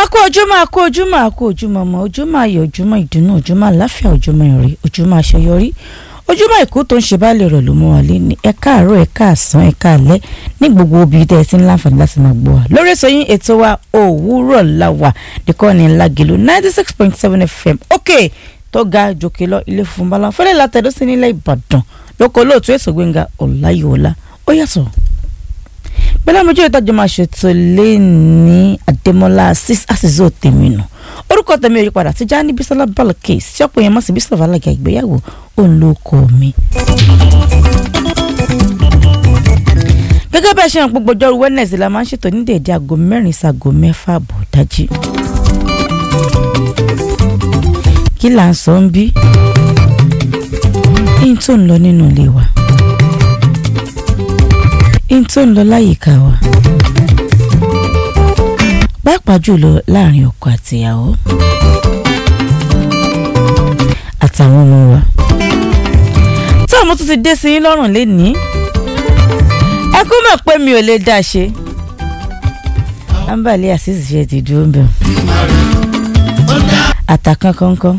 kú ojúmọ́ a kú ojúmọ́ a kú ojúmọ́ ọmọ ojúmọ́ ayọ̀ ojúmọ́ ìdùnnú ojúmọ́ àláfíà ojúmọ́ ìrè ojúmọ́ àṣeyọrí ojúmọ́ ìkú tó ń ṣe báàlẹ̀ rẹ̀ ló mú wa lé ní ẹ káàárọ̀ ẹ káàsán ẹ káàlẹ́ ní gbogbo obì tẹ́ ẹ ti ń láǹfààní láti máa gbọ́ wa lórí ètò yín ètò wa òwúrọ̀ la wà nìkan ní Lágelú ninety six point seven fm òkè tó ga jòkè lọ ilé funfun bala fẹ́lẹ́ látẹ̀dọ́ sí nílẹ̀ Ìbàdàn lóko olóòtú ètò Gbẹ́ngà Ọláyíwọlá ó yàtọ̀ bẹ́lá mojú ìtajà máa ṣètò lé ní Adémọ́lá àṣìṣe tèmi nù orúkọ tèmi ò yí padà Tijani Bísọ́lá Balókè sí ọ̀pọ̀ yẹn mọ̀ sí Bísọ́lá alága ìgbéyàwó òun ló kọ́ mi. gẹ́gẹ́ bẹ́ẹ̀ ṣe hàn gbogbo ọjọ́rú Wednesday la máa ń ṣètò ní déédé aago mẹ́rin sago mẹ́fà àbọ̀ dájí. kí là ń sọ ń bí? yín tó ń lọ nínú ilé wa yín tó ń lọ láyìíká wa pàápàá jùlọ láàrin ọkọ àtìyàwó àtàwọn ọmọ wa tí àwọn tó ti dé sí yín lọ́rùn lénìí ẹ kú mọ̀ pé mi ò lè dá ṣe ambali àṣìṣe ṣe ti dúró ń bẹ̀ àtàkàn kankan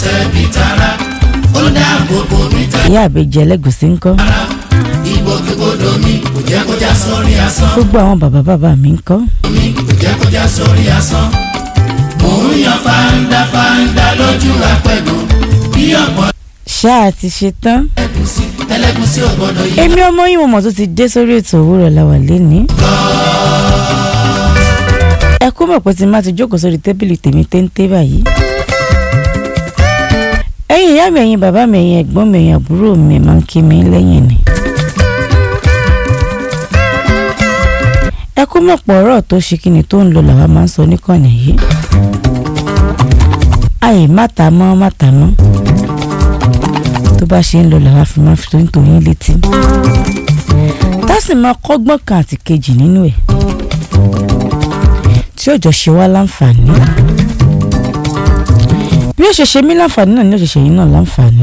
ìyá àbẹjẹ ẹlẹgùsí ńkọ́ ìgbòkègbodò mi kò jẹ́ kó já sórí asán. gbogbo àwọn bàbá bàbá mi ńkọ́ mi kò jẹ́ kó já sórí asán. mò ń yan fáńdá fáńdá lójú apẹ̀gùn bí ọ̀pọ̀ ṣáà ti ṣe tán ẹ̀gúsí ẹlẹ́gúsí ò gbọ́dọ̀ yí. èmi ọmọ yìí mo mọ̀ tó ti dé sórí ètò òwúrọ̀ làwà lénìí. ẹ kú mọ̀ pé tí n bá ti jókòó sórí tébìlì tèmi téńté báyìí. ẹ̀yin ìyá mi ẹ̀yin bàbá mi ẹ̀yin ẹ̀gbọ́n mi ẹ̀yin àbúrò mi máa ń kí mi lẹ́yìn ni. ẹ kú mọ̀ pọ̀ ọ̀rọ̀ tó ṣe kíni tó ń lọ làwa máa ń sọ níkànnì yìí. àyè má ta mọ́ má ta mọ́ tó bá ṣe ń lọ làwa fi máa fi tó ń tò yín létí tá sì máa kọ́gbọ́n kan àti kejì nínú ẹ̀ tí ó jọ ṣe wá láǹfààní bí ó ṣe ṣe mí láǹfààní náà ni ó ṣe ṣe yín náà láǹfààní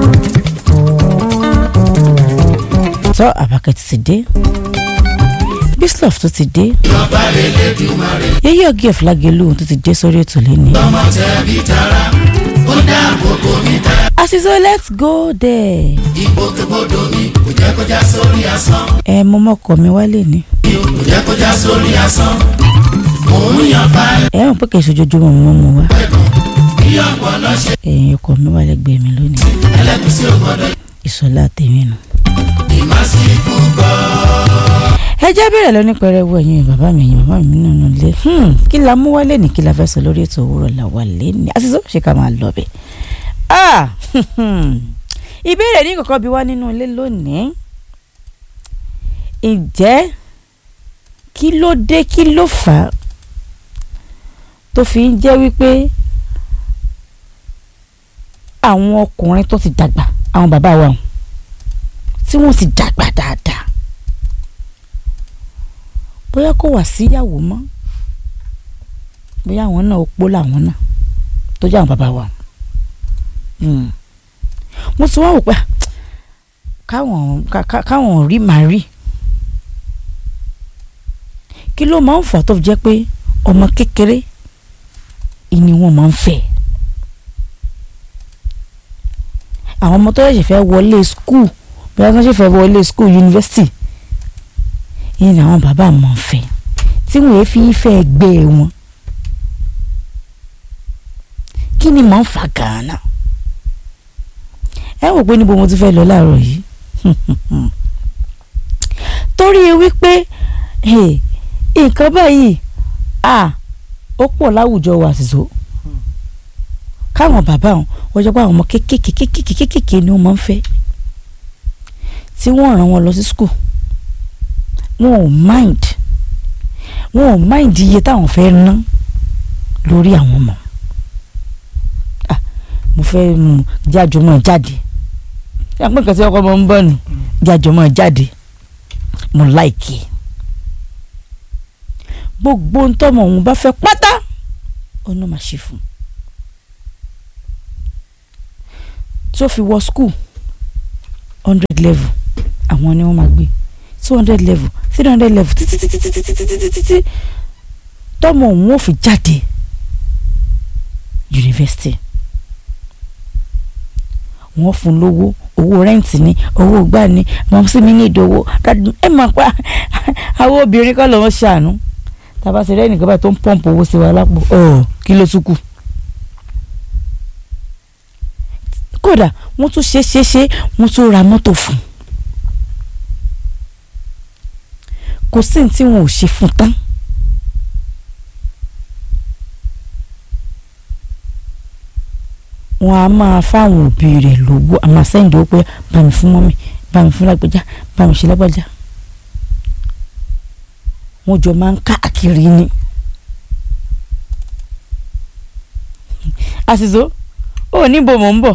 tó àbákẹ́tì ti dé Bísọ́ọ̀fù tó ti dé ìjọba Elédùmarè yẹ́yẹ́ ọ̀gí of Lágelú tó ti dé sórí ètò lẹ́ni. ọmọ tẹ̀bí tara ó dáàbò bò mí tara. àṣìṣe let's go there. ìgbòkègbodò mi kò jẹ́ kó já sórí asán. ẹ mọ mọ́kọ mi wálé ni. mi ò kò jẹ́ kó já sórí asán. mò ń yan fáńdá ẹ mọ̀ pé kì í ṣojoojúmọ́ mo mọ̀ wá. ẹ̀gùn bí ọ̀pọ̀ lọ́ṣẹ̀ ẹ̀yin ọkọ mi wà lẹ́gbẹ̀ẹ́ mi lónìí. ẹlẹ́gúsí ò gbọ́dọ̀ yí. ìsọlá tèmi nù. ìmásífù gbọ́. ẹ jẹ́ bẹ̀rẹ̀ lọ ní pẹrẹwu ẹ̀yin bàbá mi ẹ̀yin bàbá mi nínú ilé Hmm, kí la mú wálé ní kí la fẹ́ sọ lórí ètò òwúrọ̀ la wà lẹ́ni àṣìṣe ó ṣe ká máa lọ bẹ̀. Ah, ìbéèrè ní kọ̀kọ́ bí wá nínú ilé lónìí ǹjẹ́ kí ló dé kí ló fà á tó fi ń jẹ́ wípé àwọn ọkùnrin tó ti dàgbà àwọn bàbá wa tí wọ́n ti dàgbà dáadáa bóyá kò wá síyàwó mọ́ bóyá àwọn náà opó làwọn náà tó jẹ́ àwọn bàbá wa Hmm. mo ti wá wò pé káwọn ká- ká- káwọn rí màá rí kí ló máa ń fà tó fi jẹ́ pé ọmọ kékeré ìní wọn máa ń fẹ́ àwọn ọmọ tó ṣẹ̀ṣẹ̀ fẹ́ wọlé skul bóyá tó ṣẹ̀ṣẹ̀ fẹ́ wọlé skul yunifásitì yìí ni àwọn bàbá máa ń fẹ́ tí wọ́n fi fẹ́ gbé wọn kí ni máa ń fà gàánà ẹ wò pé níbo mo ti fẹ́ lọ láàárọ̀ yìí torí wípé eh, nǹkan báyìí à ó pọ̀ láwùjọ wa àṣìṣó káwọn bàbá wọn wọ́n jẹ́ pé àwọn ọmọ kéékèèké kéékèèké kéékèèké ni wọ́n máa ń fẹ́ tí wọ́n rán wọn lọ sí school wọn ò mind wọn ò mind iye táwọn fẹ́ ná lórí àwọn ọmọ ah mo fẹ́ mu jájọmọ́ jáde ṣé àpò nǹkan tí ọkọ ọmọ ń bọ̀ ni jájọmọ́ jáde mo láìkì gbogbo ń tọ́mọ òun bá fẹ́ pátá ọ̀nà máa ṣe fún un tó fi wọ school hundred level àwọn ni wọ́n máa gbé two hundred level three hundred level títí títí títí títí títí títí tọ́mọ òun ò fi jáde yunifásitì wọ́n fún lówó owó rẹ́ǹtì ni owó gbà ni mọ̀ sí mi ní ìdòwò ẹ mọ̀ pa àwọn obìnrin kọ́ lọ́wọ́ ṣàánú tàbá ṣe rẹ́nìkan báyìí tó ń pọ́ǹpù owó sí wa lápò ọ̀ kí ló tún kù. kódà wọ́n tún ṣe ṣe ṣe wọ́n tún ra mọ́tò fún un kò sí ní tí wọn ò ṣe fún tán. wọn a máa fáwọn òbí rẹ̀ lówó a máa sẹ́yìn lówó pé bá mi fún mọ́mì bá mi fún lágbájá bá mi ṣe lágbájá wọn jọ máa ń káàkiri ni. àṣìṣó ó níbo mò ń bọ̀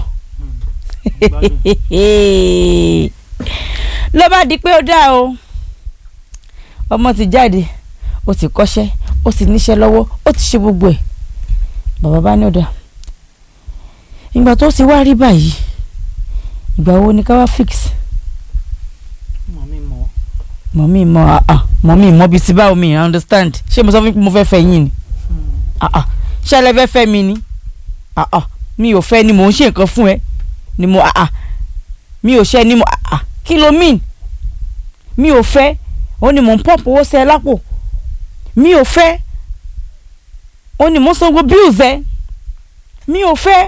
ló bá di pé ó dá o ọmọ ti jáde ó ti kọ́ṣẹ́ ó ti níṣẹ́ lọ́wọ́ ó ti ṣe gbogbo ẹ̀ bàbá bá ní ó dá ìgbà tó ti wá rí báyìí ìgbà wo ni ká wá fix mọ̀mí mọ̀ mọ̀mí mọ̀ àà mọ̀mí mọ̀ bíi ti báwo mi I understand ṣé mo sọ fún yín pé mo fẹ́ fẹ́ yín ni àà ṣé ẹ fẹ́ fẹ́ mi ni àà mi ò fẹ́ ni mò ń ṣe nǹkan fún ẹ ni mo àà mi ò ṣe ni mo àà kí ló mean mi ò fẹ́ ó ní mò ń pọ́ǹpù owó sí ẹ lápò mi ò fẹ́ ó ní mò ń sanwó bills ẹ mi ò fẹ́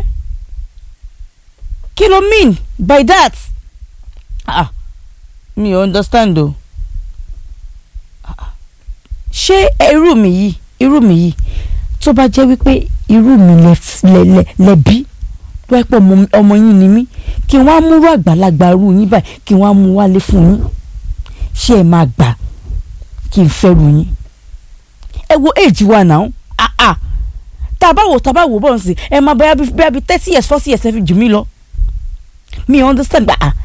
kí ló mean by that ah mi ò understand o Ah, ṣé irú mi yìí irú mi yìí tó bá jẹ́ wípé irú mi lẹ lẹ lẹ lẹ bí tó ẹ pọ̀ ọmọ yín ni mí kí wọ́n á múrú àgbàlagbà irú yín báyìí kí wọ́n á mú wálé fún yín ṣé ẹ máa gbà kí n fẹ́ ru yín ẹ wo èjì wa náà ah ah tá a bá wò tá a bá wò bọ́ọ̀ sí ẹ máa bẹ́ẹ̀ bí bẹ́ẹ̀ bí thirty years forty years ẹ fi jù mí lọ mi understand gba ah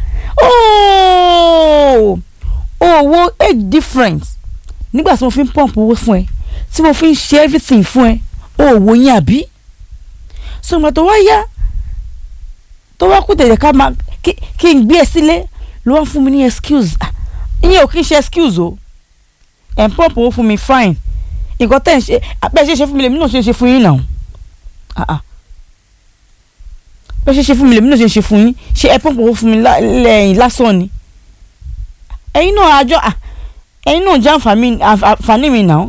ooo owó age difference nígbà tí mo fi ń pump owó fún ẹ tí mo fi ń ṣe everything fún ẹ owó yín àbí so ìgbà tó wá yá tó wá kú tẹ̀lé ká máa kí kí n gbé ẹ sílé ló wá fún mi ní excuse ah ìyẹn ò kí n ṣe excuse o ẹ̀ ń pump owó fún mi fine nǹkan tẹ̀ ń ṣe bẹ́ẹ̀ ṣe ṣe fún mi lèmi náà ṣe ṣe fún yín náà ah ah bẹ́ẹ̀ ṣe ṣe fún mi lèmi náà ṣe ṣe fún yín ṣe ẹ pọ́npọ́ owó fún mi lẹ́yìn lásán ni ẹ̀yin náà àjọ ẹ̀yin náà jẹ́ àǹfààní mi náà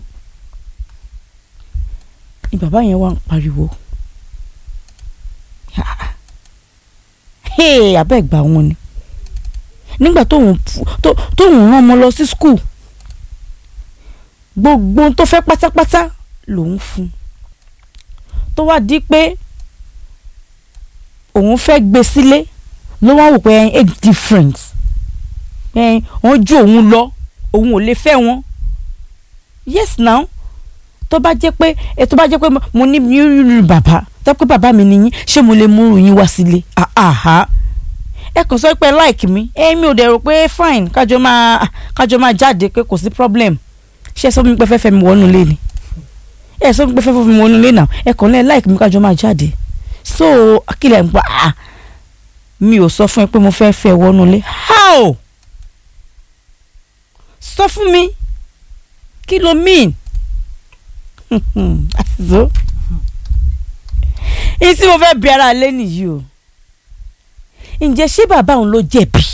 ni bàbá yẹn wá ń pariwo abẹ́ ìgbà wọn ni nígbà tóun rán ọmọ lọ sí skul gbogbo tó fẹ́ pátápátá lòun fún tó wá di pé òun fẹ́ gbé sílé ló wá wò pé age difference wọ́n ju òun lọ òun ò lè fẹ́ wọn yes now tó bá jẹ́ pé tó bá jẹ́ pé mo ní yúrù bàbá tó pé bàbá mi nìyí ṣé mo lè múrù yín wá sílé àhà ẹ kàn sọ pé like mi èmi ò dẹ̀ rò pé fine kájọ máa kájọ máa jáde pé kò sí problem ṣé ẹ sọ mi pé fẹ́ fẹ́ mi wọnú ilé ni ẹ sọ mi pé fẹ́ fẹ́ mi wọnú ilé náà ẹ kàn lẹ́ like mi kájọ máa jáde so akílẹ̀ ń pa ah mi ò sọ fún ẹ pé mo fẹ́ fẹ́ wọnú ilé how sọ fún mi kí ló mean àtìsó èyí tí mo fẹ́ bí ara lé nìyí o ǹjẹ́ ṣé bàbá òun ló jẹ̀bi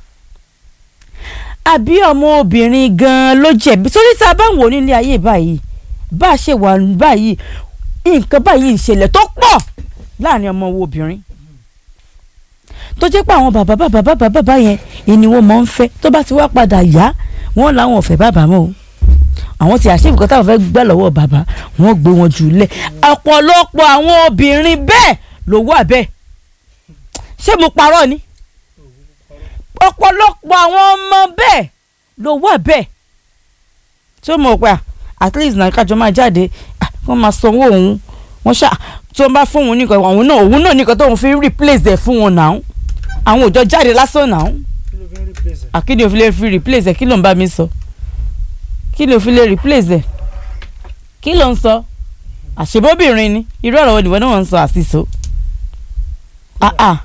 àbí ọmọ obìnrin gan-an ló jẹ̀bi torí tá a bá ń wò nílé ayé báyìí bá a ṣe wà báyìí nǹkan báyìí ìṣẹ̀lẹ̀ tó pọ̀ láàrin ọmọ wo obìnrin tó jẹ́ pé àwọn bàbá bàbá bàbá bàbá yẹn ìní wọn máa ń fẹ́ tó bá ti wá padà yá wọ́n làwọn ò fẹ́ bàbá mọ́ o àwọn ti àṣẹ ìbùkún táwọn fẹ́ gbà lọ́wọ́ bàbá wọ́n gbé wọn jù lẹ̀ ọ̀pọ̀lọpọ̀ àwọn obìnrin bẹ́ẹ̀ ló wà bẹ́ẹ̀ ṣé mo parọ́ ni ọ̀pọ̀lọpọ̀ àwọn ọmọ bẹ́ẹ̀ ló wà bẹ́ẹ̀ tí ó mọ̀ pé at least náà kájọ máa jáde wọ́n máa sanwó òun wọ́n ṣá tí wọ́n bá fún òun nìkan òun náà òun náà nìkan tóun fi replace ẹ̀ fún wọn náà àwọn òjò jáde lásán náà kí ni o fi lè fi replace ẹ̀ kí ló ń bá mi sọ kí ló fi lè replace ẹ̀ kí ló ń sọ àṣebóbìnrin ni irú ọ̀rọ̀ wo ni wọ́n náà ń sọ àṣìṣo ah ah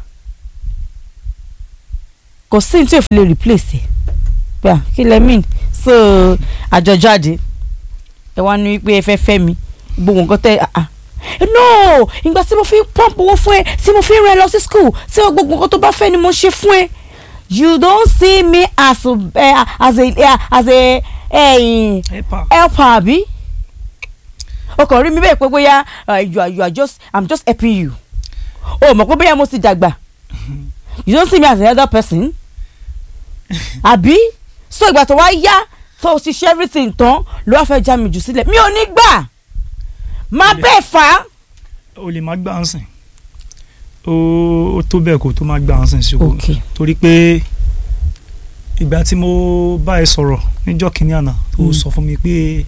kò sí ní tí o fi lè replace ẹ̀ gbà kí lẹ mean so àjọjáde ẹ wá ní wípé ẹ fẹ́ fẹ́ mi gbogbo nǹkan tẹ ah ah ẹ no ìgbà tí mo fi ń pump owó fún ẹ tí mo fi ń rẹ lọ sí school tí o gbogbo nǹkan tó bá fẹ́ ni mo ṣe fún ẹ you don't see me as a uh, as a uh, as a uh, Helper. helper àbí o kàn rí mi bẹ́ẹ̀ pé bóyá uh, you are you are just i'm just helping you o mọ̀ pé bóyá mo ti dàgbà you don't see me as a elder person àbí so ìgbà tó wá yá tó o ti ṣe everything tán ló wá fẹ́ já mi jù sílẹ̀ mi ò ní gbà má bẹ́ẹ̀ fà á. o lè má gbà ń sìn ó ó tó bẹ́ẹ̀ kó tó má gbà ń sìn sí o Okay. torí pé ìgbà tí mo bá ẹ sọ̀rọ̀ níjọ́ kìíní àná tó Mm. sọ fún mi pé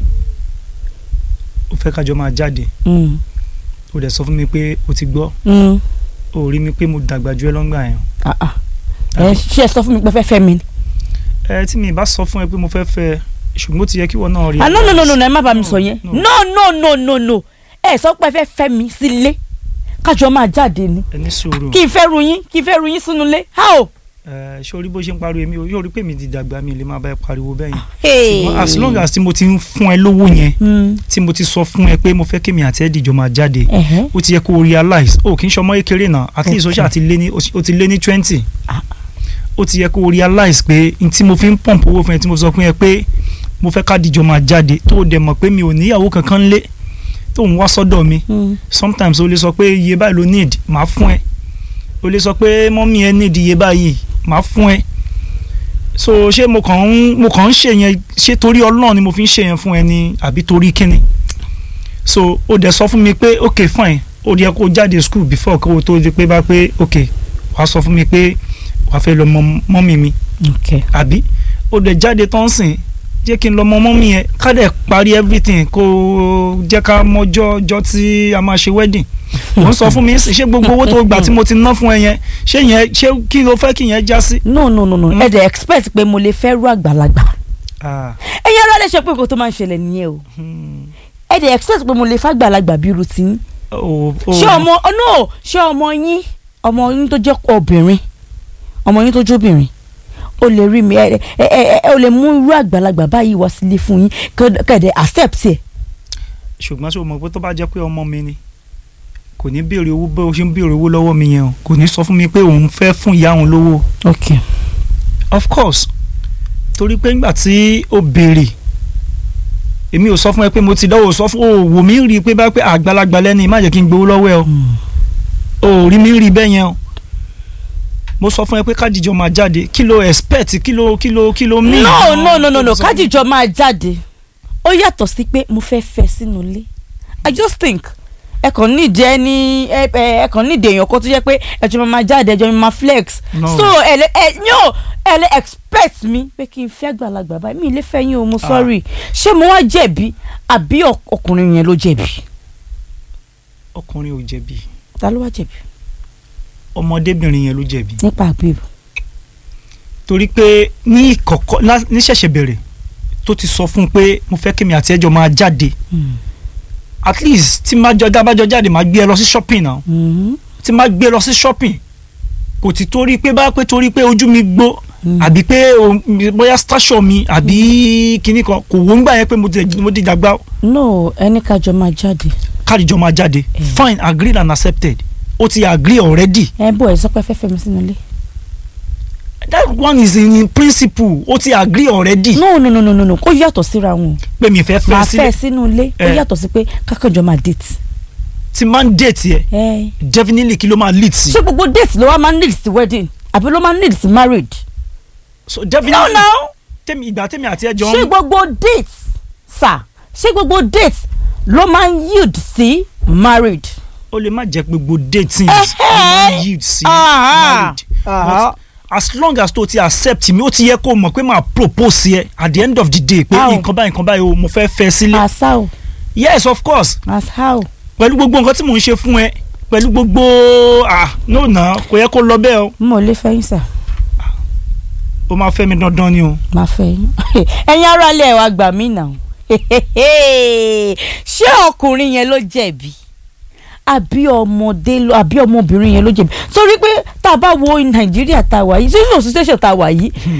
ó fẹ́ kájọ máa jáde Mm, ó dẹ̀ sọ fún mi pé ó ti gbọ́ mm, ó rí mi pé mo dàgbà ju ẹ lọ́ngbà yẹn ah, ah. ẹ ṣe ẹ sọ fún mi pé fẹ́ fẹ́ mi ni. ẹ tí mi bá sọ fún ẹ pé mo fẹ́ fẹ́ ẹ, ṣùgbọ́n ó ti yẹ kí wọ́n náà rí ah no no no no no ẹ má bá mi No, sọ yẹn no. no no no no no ẹ sọ pé ẹ fẹ́ fẹ́ mi sílé kájọ máa jáde ni ẹ ní sùúrù kí n fẹ́ ru yín kí n fẹ́ ru yín sínú ilé how. ẹ ṣé orí bó ṣe ń pariwo èmi ò- yóò rí pé mi ti dàgbà mi lè máa bá ẹ pariwo bẹ́ẹ̀ yẹn Hey. ṣùgbọ́n as long as tí mo ti ń fún ẹ lówó yẹn Mm, tí mo ti sọ fún ẹ pé mo fẹ́ kémi àti ẹ dìjọ máa jáde ẹ̀hẹ́. ó ti yẹ kó o realize o kì í ṣọmọ kékeré náà at least o Okay. ṣáà ti lé ní o ti lé ní twenty Ah. ó ti yẹ kó o realize pé n tí mo fi ń pump owó fún ẹ tí mo sọ fún ẹ pé mo fẹ́ ká dìjọ máa jáde tó o dẹ̀ mọ̀ pé mi ò níyàwó kankan lé tó ń wá sọ́dọ̀ mi Mm, sometimes o lè sọ pé iye báyìí ló need màá fún ẹ o lè sọ pé mọ́mí ẹ need iye báyìí màá fún ẹ so ṣé mo kàn ń mo kàn ń ṣe yẹn ṣé torí ọlọ́run ni mo fi ń ṣe yẹn fún ẹ ni àbí torí kíni so o dẹ̀ sọ fún mi pé ok fine o yẹ kó o jáde school before kó o tó di pé bá pé ok wàá sọ fún mi pé wàá fẹ́ lọ mọ mọ́mí mi okay. àbí o dẹ̀ jáde tán sìn jẹ́ kí n lọ mọ mọ́mí yẹn ká dẹ̀ parí everything kó o jẹ́ ká mọjọ́ ọjọ́ tí a máa ṣe wedding ò ń sọ fún mi ṣé gbogbo owó tó gbà tí mo ti ná fún ẹ yẹn ṣé yẹn ṣé kí ló fẹ́ kí yẹn já sí. no no no no Mm. ẹ dẹ̀ expect pé mo lè fẹ́ ru àgbàlagbà Ah, ẹ̀yin ará lè ṣe pé nǹkan tó máa ń ṣẹlẹ̀ nìyẹn o hmm. ẹ dẹ̀ expect pé mo lè fẹ́ àgbàlagbà bí irú tiyín o o ṣé ọmọ oh, no ṣé ọmọ yín ọmọ yín tó jẹ́ obìnrin ọmọ yín tó jẹ́ obìnrin o lè rí mi ẹ ẹ ẹ ẹ o lè mú irú àgbàlagbà báyìí wá sílé fún yín kẹ̀dẹ̀ accept ẹ̀ ṣùgbọ́n ṣé o mọ̀ pé tó bá jẹ́ pé ọmọ mi ni kò ní béèrè owó bó ṣe ń béèrè owó lọ́wọ́ mi yẹn o kò ní sọ fún mi pé òun fẹ́ fún ìyá òun lówó ok of course torí pé nígbà tí o béèrè èmi ò sọ fún ẹ pé mo ti dánwò sọ fún o wò mí rí i pé bá pé àgbàlagbà lẹ́ni má jẹ́ kí n gbowó lọ́wọ́ ẹ o o ò rí mi rí bẹ́ẹ̀ yẹn o mo sọ fún ẹ pé kájíjọ máa jáde kí ló expect kí ló kí ló kí ló mean. no no no no no Tó sọ fún mi. kájíjọ máa jáde ó yàtọ̀ sí pé mo fẹ́ fẹ́ sínú ilé i just think ẹ kàn nídìí ẹni ẹ ẹ ẹ kàn nídìí èèyàn kan tó jẹ́ pé ẹjọ́ máa jáde ẹjọ́ máa flex No. so ẹ lè ẹ yóò ẹ lè expect mi pé kí n fẹ́ àgbàlagbà báyìí mi ì lè fẹ́ yín o mo Ah. sorry ṣé mo wá jẹ̀bi àbí ọk- ọkùnrin yẹn ló jẹ̀bi ọkùnrin ò jẹ̀bi ta ló wá jẹ̀bi ọmọdébìnrin yẹn ló jẹ̀bi nípa àbíbù torí pé ní ìkọ̀kọ̀ lá- ní ṣẹ̀ṣẹ̀ bẹ̀rẹ̀ tó ti sọ fún un pé mo fẹ́ kí mi àti ẹjọ́ máa jáde at least tí má jọ dábàjọ jáde máa gbé ẹ lọ sí shopping náà tí má gbé ẹ lọ sí shopping kò ti torí pé bá pé torí pé ojú mi gbó àbí pé o- bóyá station mi àbí kinní kan kò wọ́n gbà yẹn pé mo ti mo ti dàgbà no ẹni kájọ máa jáde káàdìjọ máa jáde fine agreed and accepted ó ti agree already ẹ bọ ẹ sọ pé fẹ́ fẹ́ mi sínú ilé. that one is in, in principle ó ti agree already no no no no no no kó yàtọ̀ síra wọn pé mi fẹ́ máa fẹ́ fẹ́ sílẹ̀ sínú ilé ó Eh. yàtọ̀ sí pé kákànjọ máa date. tí máa ń date yẹ ẹ definitely kí ló máa lead sí ṣé gbogbo date ló wá máa ń lead sí wedding àbí ló máa ń lead sí marriage. so no definitely no tèmi ìgbà tèmi àti ẹjọ ṣé gbogbo date sà ṣé gbogbo date ló máa ń yield sí marriage. ó lè má jẹ́ pé gbogbo dating Eh, ló máa ń eh. yield sí Aha. marriage Aha. but as long as tó ti accept mi ó ti yẹ kó mọ̀ pé máa propose yẹ at the end of the day pé How? nǹkan báyìí nǹkan báyìí o mo fẹ́ fẹ́ sílé as how yes of course as how. pẹ̀lú gbogbo nǹkan tí mò ń ṣe fún ẹ pẹ̀lú gbogbo ah no na kò yẹ kó lọ bẹ́ẹ̀ o mo lè fẹ́ yín sà ó máa fẹ́ mi dandan ni o máa fẹ́ yín ẹ̀yin ará ilé ẹ̀ wá gbà mí nà ṣé ọkùnrin yẹn ló jẹ̀bi àbí ọmọdé ló àbí ọmọbìnrin yẹn ló jẹ̀bi torí pé tá a bá wo nàìjíríà tá a wà yìí sí social station tá a wà yìí